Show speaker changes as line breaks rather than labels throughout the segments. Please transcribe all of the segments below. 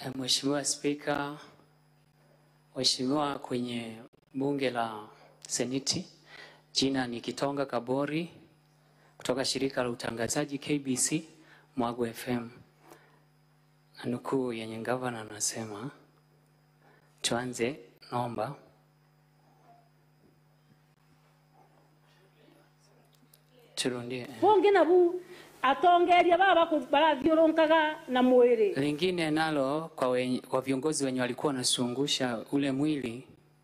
Mheshimiwa Spika, Mheshimiwa kwenye bunge la Seneti, jina ni Kitonga Kabori kutoka shirika la utangazaji KBC Mwago FM. Na nukuu yenye gavana anasema, tuanze, naomba turundie.
bungi nabu atongeria baba barathiurunkaga na mwiri
Lingine nalo kwa, wenye, kwa viongozi wenye walikuwa wanasungusha ule mwili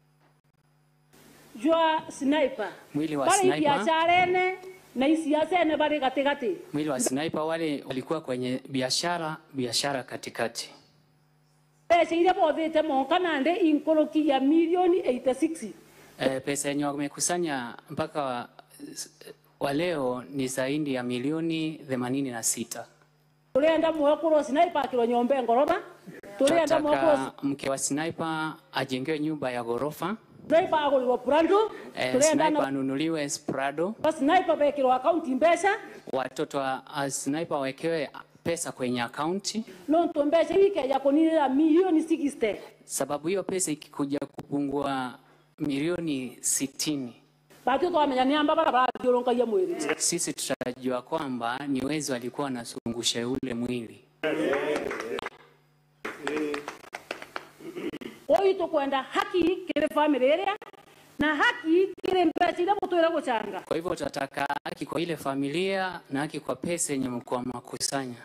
jwa sniper
mwili wa
bari
sniper,
biashara ene na isiasa ene bari gatigati
mwili wa sniper, wale walikuwa kwenye biashara biashara katikati.
pesa iria bothite monka nande inkoroki ya milioni 86
E, pesa yenye wamekusanya mpaka wa, wa leo ni zaidi ya milioni themanini na sita.
turenda mwekurwo sniper akirwo nyombe ngoroba turenda mwekurwo
Tunataka mke wa sniper ajengewe nyumba ya ghorofa,
sniper agurirwo brando
e,
turenda
sniper
na
anunuliwe sprado,
sniper bekirwo akaunti mbeca
watoto wa a, sniper wawekewe pesa kwenye akaunti,
nontu mbeca wikeja kuninira milioni 60
sababu hiyo pesa ikikuja kupungua milioni sitini
batio twamenya ni amba bara barathiurunkagia mwiri
sisi tutajua kwamba ni wezi walikuwa wanazungusha ule mwili.
oyu tukwenda haki kiri family iria na haki kiri mbeca iria mutwire gucanga
Kwa hivyo tunataka haki kwa ile familia na haki kwa pesa yenye mlikuwa makusanya.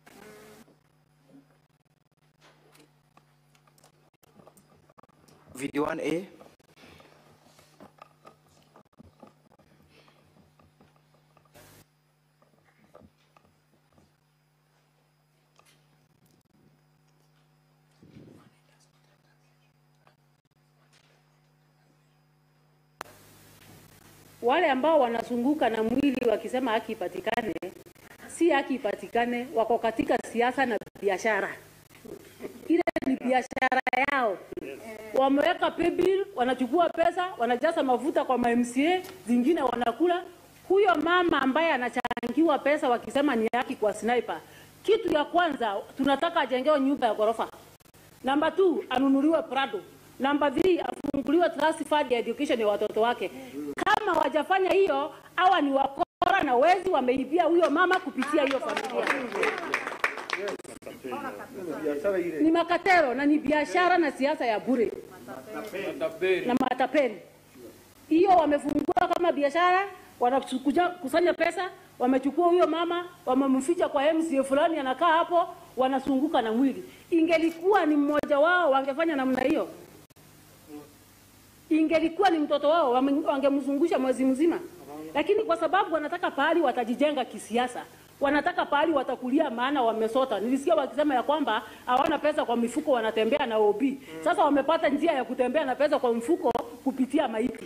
Video 1A.
wale ambao wanazunguka na mwili wakisema haki ipatikane, si haki ipatikane, wako katika siasa na biashara. Ile ni biashara yao. Wameweka pay bill, wanachukua pesa, wanajaza mafuta kwa MCA, zingine wanakula. Huyo mama ambaye anachangiwa pesa wakisema ni haki kwa sniper, kitu ya kwanza tunataka ajengewe nyumba ya ghorofa. Namba 2 anunuliwe Prado. Namba 3 afunguliwe trust fund ya education ya watoto wake. Kama wajafanya hiyo, hawa ni wakora na wezi, wameibia huyo mama kupitia hiyo familia. Ni makatero na ni biashara na siasa ya bure na matapeli. Hiyo wamefungua kama biashara, wanakuja kusanya pesa, wamechukua huyo mama, wamemficha kwa MCA fulani, anakaa hapo, wanasunguka na mwili. Ingelikuwa ni mmoja wao, wangefanya namna hiyo. Ingelikuwa ni mtoto wao, wame- wangemzungusha mwezi mzima, lakini kwa sababu wanataka pahali watajijenga kisiasa, wanataka pahali watakulia, maana wamesota. Nilisikia wakisema ya kwamba hawana pesa kwa mifuko, wanatembea na OB. Sasa wamepata njia ya kutembea na pesa kwa mfuko kupitia maiti.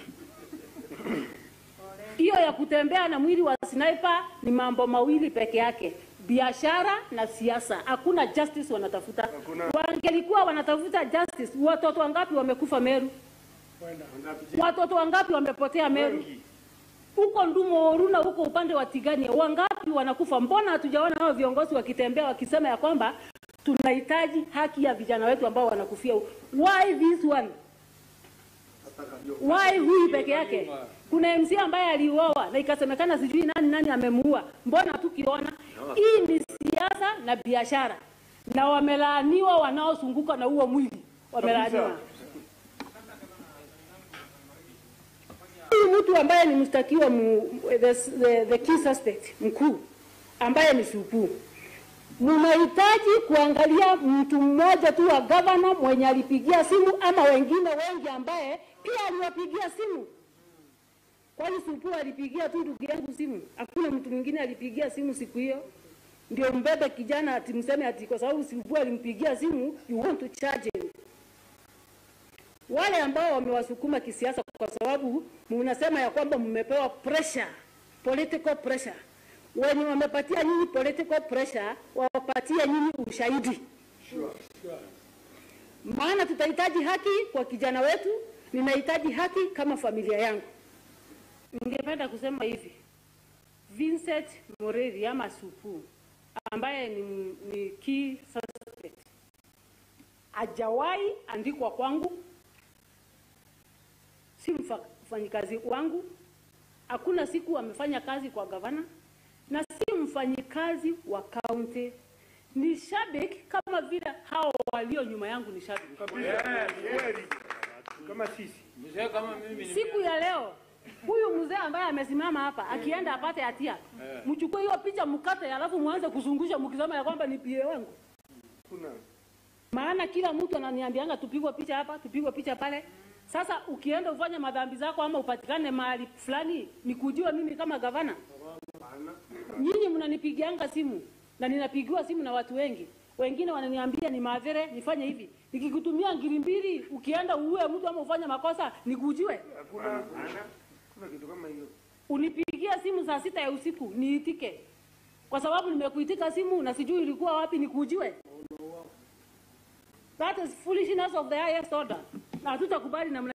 Hiyo ya kutembea na mwili wa sniper ni mambo mawili peke yake, biashara na siasa. Hakuna justice wanatafuta. Wangelikuwa wanatafuta justice, watoto wangapi wamekufa Meru? Watoto wangapi wamepotea Meru? Huko Ndumo Oruna, huko upande wa Tigania, wangapi wanakufa? Mbona hatujaona hao viongozi wakitembea wakisema ya kwamba tunahitaji haki ya vijana wetu ambao wanakufia? huko? Why this one? Why huyu peke yake? Kuna MC ambaye aliuawa na ikasemekana sijui nani nani amemuua. Mbona tukiona hii ni siasa na biashara, na wamelaaniwa wanaozunguka na huo mwili, wamelaaniwa. Huyu mtu ambaye ni mshtakiwa mu, the, the, the key suspect mkuu ambaye ni Supu, mnahitaji kuangalia mtu mmoja tu wa gavana mwenye alipigia simu ama wengine wengi ambaye pia aliwapigia simu. Kwani Supu alipigia tu ndugu yangu simu? Hakuna mtu mwingine alipigia simu siku hiyo? Ndio mbebe kijana ati mseme ati kwa sababu Supu alimpigia simu, you want to charge him wale ambao wamewasukuma kisiasa, kwa sababu mnasema ya kwamba mmepewa pressure, political pressure. Wenye wamepatia nyinyi political pressure, wapatie nyinyi ushahidi, maana tutahitaji haki kwa kijana wetu. Ninahitaji haki kama familia yangu. Ningependa kusema hivi, Vincent Moreri ama Supu ambaye ni, ni key suspect hajawahi andikwa kwangu, si mfa- mfanyikazi wangu. Hakuna siku amefanya kazi kwa gavana na si mfanyikazi wa kaunti. Ni shabiki kama vile hao walio nyuma yangu ni shabiki.
kama sisi
Mzee kama mimi ni
Siku ya leo huyu mzee ambaye amesimama hapa akienda apate hatia, mchukue hiyo picha mkate, alafu mwanze kuzungusha mkisema ya kwamba ni pie wangu.
kuna
Maana kila mtu ananiambianga tupigwe picha hapa, tupigwe picha pale. Sasa ukienda ufanye madhambi zako ama upatikane mahali fulani, nikujue mimi kama gavana. Nyinyi mnanipigianga simu na ninapigiwa simu na watu wengi, wengine wananiambia ni madhere nifanye hivi. Nikikutumia ngiri mbili, ukienda uue mtu ama ufanye makosa, nikujue.
hakuna kuna kitu kama hiyo
Unipigia simu saa sita ya usiku niitike, kwa sababu nimekuitika simu na sijui ilikuwa wapi, nikujue. That is foolishness of the highest order, na hatutakubali namna